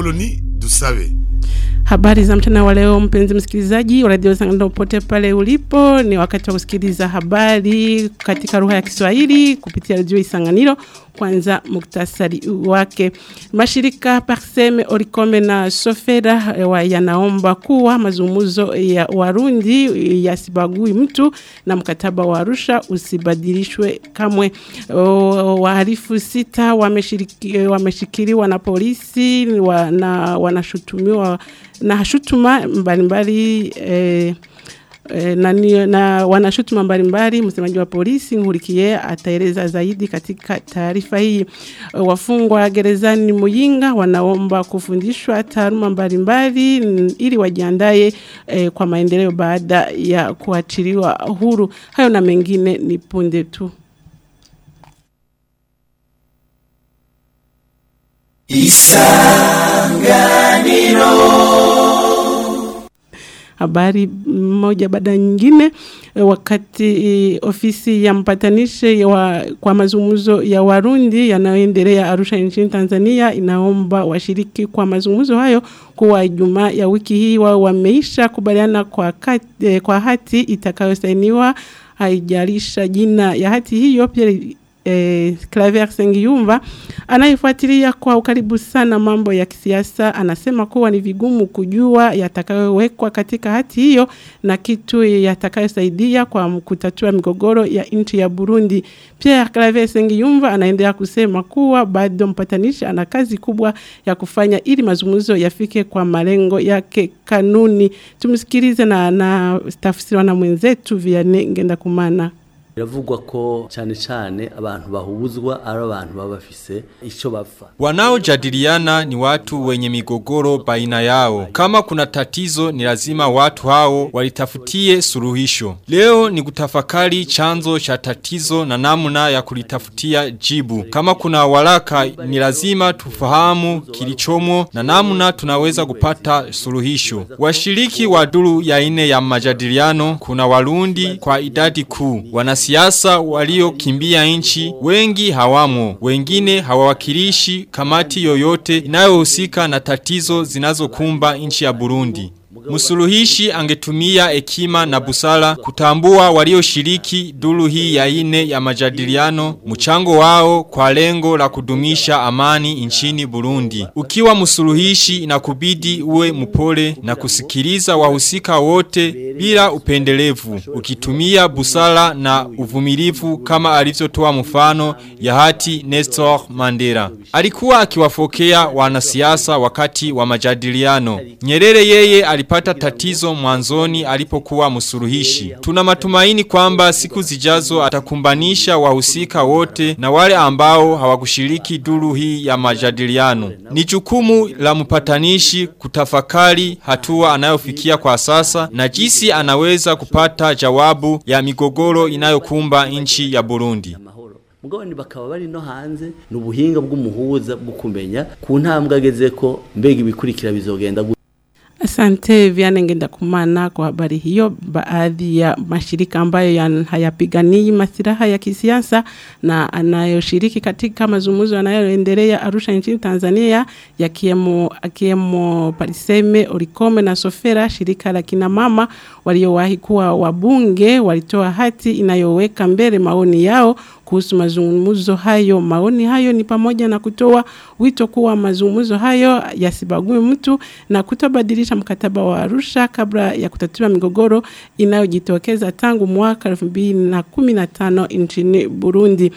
Apoloni Dusabe. Habari za mchana wa leo mpenzi msikilizaji wa Radio Sangando popote pale ulipo ni wakati wa kusikiliza habari katika lugha ya Kiswahili kupitia Radio Isanganiro kwanza muktasari wake mashirika Parseme Orikome na Sofera wa yanaomba kuwa mazungumzo ya Warundi yasibagui mtu na mkataba wa Arusha usibadilishwe kamwe wahalifu sita wameshikiliwa na polisi wa, na wanashutumiwa na shutuma mbalimbali eh, E, na, na wanashutuma mbalimbali msemaji wa polisi Nkurikiye ataeleza zaidi katika taarifa hii wafungwa gerezani Muyinga wanaomba kufundishwa taaluma mbalimbali ili wajiandae e, kwa maendeleo baada ya kuachiliwa huru hayo na mengine ni punde tu Isanganiro habari moja baada nyingine wakati ofisi ya mpatanishi wa, kwa mazungumzo ya Warundi yanayoendelea Arusha nchini Tanzania inaomba washiriki kwa mazungumzo hayo kuwa Ijumaa ya wiki hii wao wameisha kubaliana kwa, kati, kwa hati itakayosainiwa haijalisha jina ya hati hiyo pia eh, Claver Sengiyumva anayefuatilia kwa ukaribu sana mambo ya kisiasa anasema kuwa ni vigumu kujua yatakayowekwa katika hati hiyo na kitu yatakayosaidia kwa kutatua migogoro ya nchi ya Burundi. Pia Claver Sengiyumva anaendelea kusema kuwa bado mpatanishi ana kazi kubwa ya kufanya ili mazungumzo yafike kwa malengo yake kanuni. Tumsikilize na na tafsiriwa na mwenzetu Vianney Ngendakumana biravugwa ko cyane cyane abantu bahuzwa ari abantu baba bafise ico bapfa wanaojadiliana ni watu wenye migogoro baina yao kama kuna tatizo ni lazima watu hao walitafutie suluhisho leo ni kutafakari chanzo cha tatizo na namna ya kulitafutia jibu kama kuna waraka ni lazima tufahamu kilichomo na namna tunaweza kupata suluhisho washiriki wa duru ya ine ya majadiliano kuna warundi kwa idadi kuu wana wanasiasa waliokimbia nchi wengi hawamo, wengine hawawakilishi kamati yoyote inayohusika na tatizo zinazokumba nchi ya Burundi. Musuluhishi angetumia hekima na busara kutambua walioshiriki duru hii ya ine ya majadiliano mchango wao kwa lengo la kudumisha amani nchini Burundi. Ukiwa musuluhishi inakubidi uwe mpole na kusikiliza wahusika wote bila upendelevu, ukitumia busara na uvumilivu kama alivyotoa mfano ya hati Nestor Mandela. Alikuwa akiwafokea wanasiasa wakati wa majadiliano. Nyerere yeye alipata tatizo mwanzoni alipokuwa msuluhishi. Tuna matumaini kwamba siku zijazo atakumbanisha wahusika wote na wale ambao hawakushiriki duru hii ya majadiliano. Ni jukumu la mpatanishi kutafakari hatua anayofikia kwa sasa na jinsi anaweza kupata jawabu ya migogoro inayokumba nchi ya Burundi. mugabane bakaba bari no hanze n'ubuhinga bw'umuhuza bwo kumenya ku ntambwe ageze ko mbega ibikurikira bizogenda Asante Viane ngenda kumana kwa habari hiyo. Baadhi ya mashirika ambayo hayapiganii masiraha ya kisiasa na anayoshiriki katika mazungumzo yanayoendelea Arusha nchini Tanzania yakiwemo akiwemo Pariseme, Orikome na Sofera, shirika la kina mama waliowahi kuwa wabunge walitoa hati inayoweka mbele maoni yao kuhusu mazungumzo hayo. Maoni hayo ni pamoja na kutoa wito kuwa mazungumzo hayo yasibague mtu na kutobadilisha mkataba wa Arusha kabla ya kutatua migogoro inayojitokeza tangu mwaka 2015 nchini Burundi.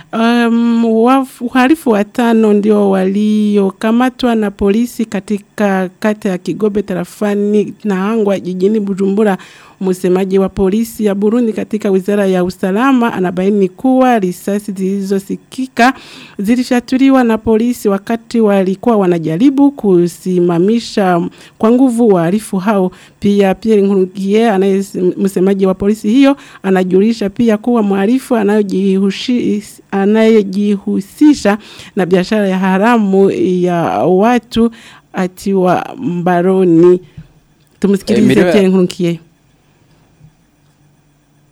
Um, uhalifu watano ndio waliokamatwa na polisi katika kata ya Kigobe tarafani na Hangwa jijini Bujumbura. Msemaji wa polisi ya Burundi katika wizara ya usalama anabaini kuwa risasi zilizosikika zilifyatuliwa na polisi wakati walikuwa wanajaribu kusimamisha kwa nguvu wahalifu hao. Pia Pierre Nkurugiye anaye msemaji wa polisi hiyo anajulisha pia kuwa mhalifu anayejihusisha na biashara ya haramu ya watu atiwa mbaroni. Tumsikilize Pierre Nkurugiye.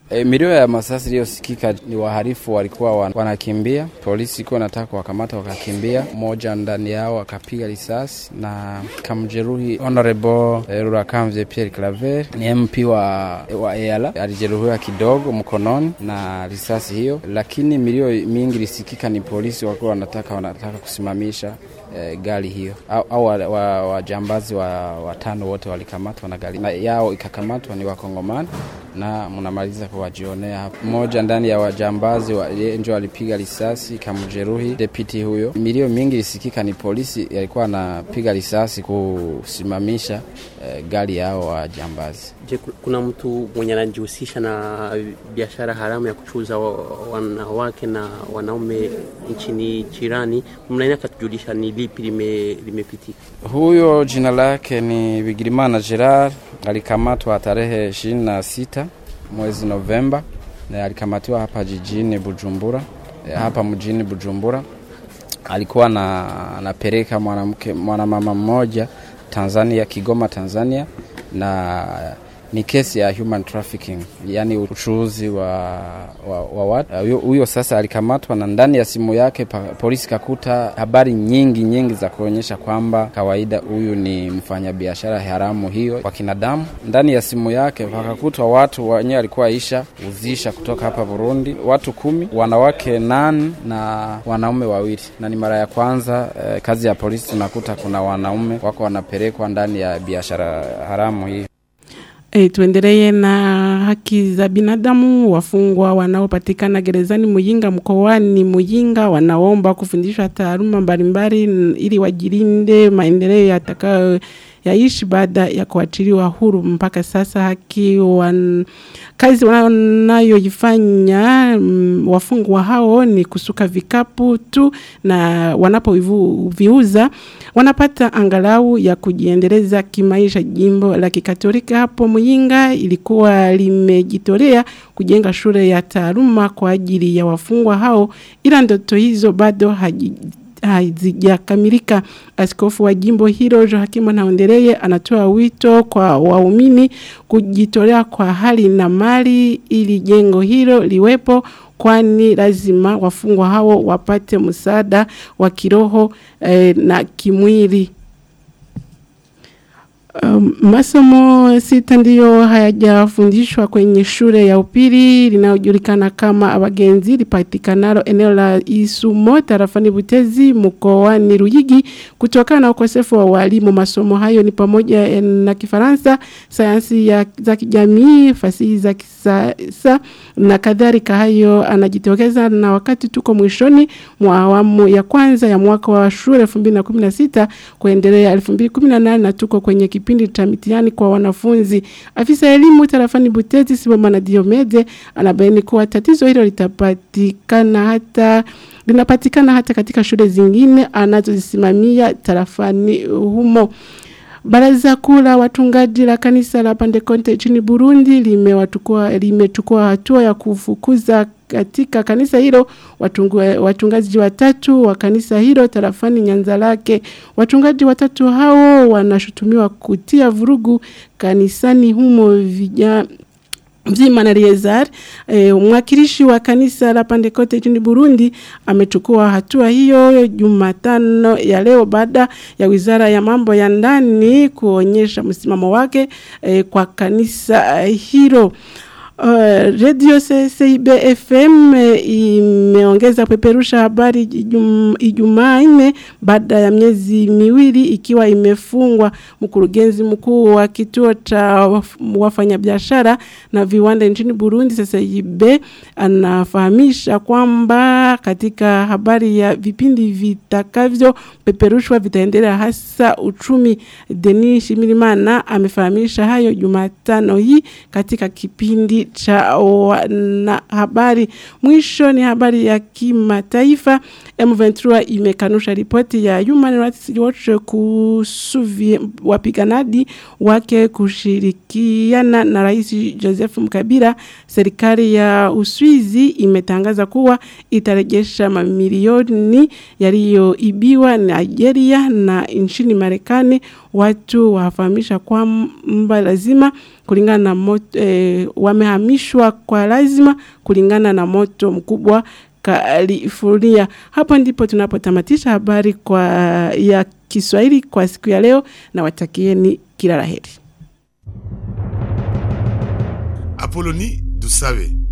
E, milio ya masasi iliyosikika ni wahalifu walikuwa wan, wanakimbia, polisi ikuwa nataka kuwakamata wakakimbia, mmoja ndani yao akapiga risasi na kamjeruhi Honorable e, Rurakamvye Pierre Claver ni MP wa, wa EALA alijeruhiwa kidogo mkononi na risasi hiyo, lakini milio mingi ilisikika ni polisi walikuwa wanataka wanataka kusimamisha e, gari hiyo au, au wajambazi wa, wa, watano wote walikamatwa na gari na yao ikakamatwa ni wakongomani na mnamaliza kuwajionea hapo. Mmoja ndani ya wajambazi wa, ndio alipiga risasi kamjeruhi deputy huyo. Milio mingi ilisikika ni polisi yalikuwa anapiga risasi kusimamisha e, gari yao wajambazi. Je, kuna mtu mwenye anajihusisha na biashara haramu ya kuchuza wanawake na wanaume nchini jirani? Mnaenda katujulisha ni lipi limepitika? Lime huyo jina lake ni Bigirimana Gerard, alikamatwa tarehe ishirini na sita mwezi Novemba na alikamatiwa hapa jijini Bujumbura, hapa mjini Bujumbura. Alikuwa na anapeleka mwanamke mwanamama mmoja Tanzania, Kigoma, Tanzania na ni kesi ya human trafficking, yani uchuuzi wa, wa, wa watu. Huyo sasa alikamatwa na ndani ya simu yake pa, polisi kakuta habari nyingi nyingi za kuonyesha kwamba kawaida huyu ni mfanyabiashara haramu hiyo kwa kinadamu. Ndani ya simu yake pakakutwa watu wenyewe alikuwa isha uzisha kutoka hapa Burundi, watu kumi, wanawake nane na wanaume wawili, na ni mara ya kwanza eh, kazi ya polisi tunakuta kuna wanaume wako wanapelekwa ndani ya biashara haramu hii. E, tuendelee na haki za binadamu. Wafungwa wanaopatikana gerezani Muyinga mkoani Muyinga wanaomba kufundishwa taaluma mbalimbali ili wajilinde maendeleo yatakayo yaishi baada ya kuachiliwa huru. Mpaka sasa haki wan, kazi wanayoifanya mm, wafungwa hao ni kusuka vikapu tu, na wanapoviuza wanapata angalau ya kujiendeleza kimaisha. Jimbo la Kikatolika hapo Muyinga ilikuwa limejitolea kujenga shule ya taaluma kwa ajili ya wafungwa hao, ila ndoto hizo bado haji hazijakamilika. Askofu wa jimbo hilo Joakim Naondeleye anatoa wito kwa waumini kujitolea kwa hali na mali ili jengo hilo liwepo kwani lazima wafungwa hao wapate msaada wa kiroho eh, na kimwili. Um, masomo sita ndiyo hayajafundishwa kwenye shule ya upili linayojulikana kama abagenzi lipatikanalo eneo la Isumo tarafani Butezi mkoani Ruyigi kutokana na ukosefu wa walimu. Masomo hayo ni pamoja na Kifaransa, sayansi ya za kijamii, fasihi za kisasa na kadhalika. Hayo anajitokeza na wakati tuko mwishoni mwa awamu ya kwanza ya mwaka wa shule 2016 kuendelea 2018 na tuko kwenye kipindi cha mitihani kwa wanafunzi. Afisa elimu tarafani Butezi Sibomana Diomede anabaini kuwa tatizo hilo litapatikana hata linapatikana hata katika shule zingine anazozisimamia tarafani humo. Baraza kuu la watungaji la kanisa la Pentekoste nchini Burundi limewachukua limechukua hatua ya kufukuza katika kanisa hilo watungu, watungaji watatu wa kanisa hilo tarafani Nyanza lake. Watungaji watatu hao wanashutumiwa kutia vurugu kanisani humo vijana Mzima na Riezar, e, mwakilishi wa kanisa la Pentecoste nchini Burundi amechukua hatua hiyo Jumatano ya leo baada ya Wizara ya Mambo ya Ndani kuonyesha msimamo wake e, kwa kanisa hilo. Uh, Radio CCIB FM imeongeza kupeperusha habari Ijumaa nne baada ya miezi miwili ikiwa imefungwa. Mkurugenzi mkuu wa kituo cha wafanyabiashara na viwanda nchini Burundi CCIB anafahamisha kwamba katika habari ya vipindi vitakavyo peperushwa vitaendelea hasa uchumi. Denis Shimirimana amefahamisha hayo Jumatano hii katika kipindi cha wanahabari. Mwisho ni habari ya kimataifa. M23 imekanusha ripoti ya Human Rights Watch kuhusu vi- wapiganaji wake kushirikiana na Rais Joseph Mkabila. Serikali ya Uswizi imetangaza kuwa itarejesha mamilioni yaliyoibiwa Nigeria na nchini Marekani. Watu wafahamisha kwamba lazima kulingana na moto, eh, wamehamishwa kwa lazima kulingana na moto mkubwa California. Hapo ndipo tunapotamatisha habari kwa ya Kiswahili kwa siku ya leo na watakieni kila laheri. Apoloni Dusabe